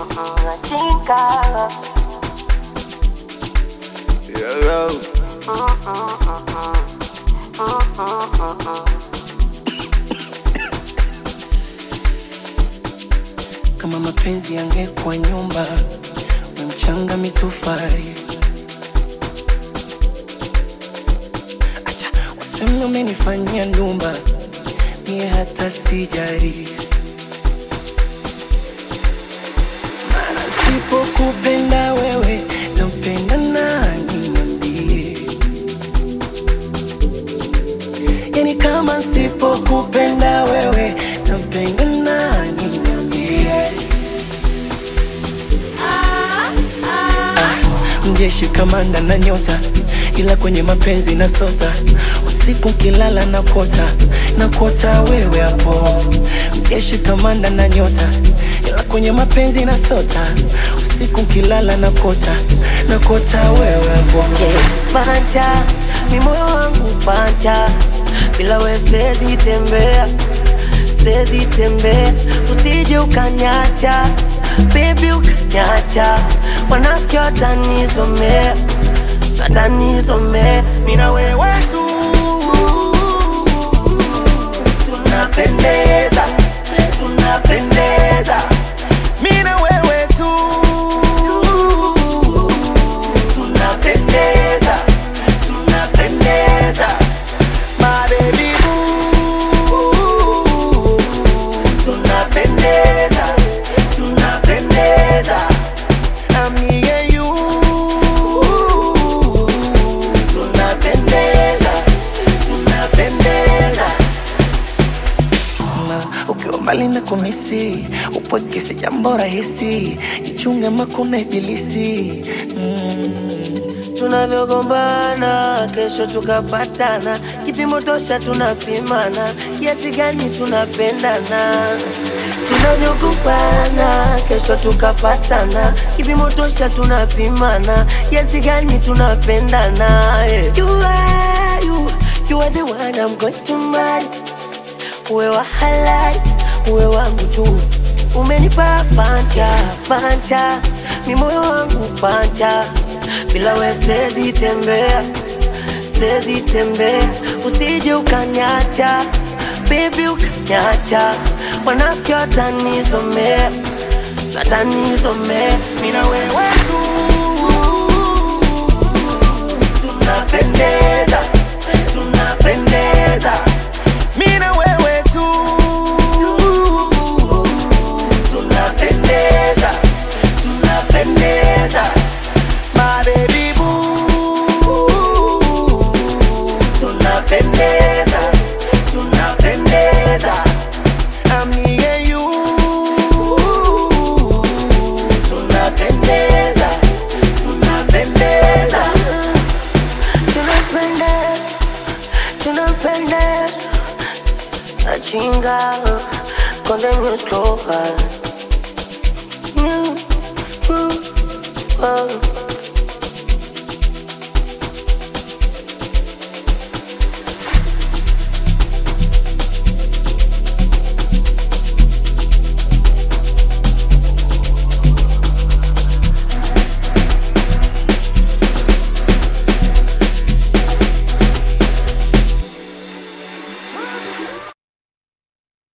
Chinga. Yo, yo. Kama mapenzi yangekuwa nyumba, we mchanga mitofali. Acha waseme umenifanyia ndumba, mie hata sijari. Maana sipokupenda wewe, nampenda nani niambie? Yani kama nsipokupenda wewe, tampenda nani niambie? Mjeshi kamanda na nyota, ila kwenye mapenzi na sota. Usiku nkilala na kota na kota wewe hapo. Mjeshi kamanda na nyota, ila kwenye mapenzi na sota. Usiku nkilala na kota na kota wewe hapo. Panja, mi moyo wangu panja, bila we siwezi tembea, siwezi tembea, usije ukanyacha, baby ukanyacha, wanafiki watanizomea, watanizomea, mi na wewe tu tunapendeza, tunapendeza, mi na wewe tu tunapendeza, tunapendeza, my baby boo. Tunapendeza, tunapendeza, I'm me and you. Tunapendeza, tunapendeza. Ma, ukiwa mbali na kumisi upweke si jambo rahisi jichunge makuna ibilisi mm. tunavyogombana kesho tukapatana, kipimo tosha tunapimana, kiasi gani tunapendana. Tunavyogombana kesho tukapatana, kipimo tosha tunapimana, kiasi gani tunapendana. Yeah. You are, you, you are the one I'm going to marry. Uwe wa halali, uwe wangu tu, umenipa panja panja, mi moyo wangu panja, bila we siwezi tembea, siwezi tembea, usije ukanyacha, baby ukanyacha, wanafiki watanizomea, watanizomea, mi na wewe tu tunapendeza, tunapendeza, mi na wewe tu tunapendeza, tunapendeza, my baby boo. Tunapendeza, tunapendeza, I'm me and you. Tunapendeza, tunapendeza, tunapendeza, tunapendeza. Achinga, con de mis clojas. Mm, mm, oh.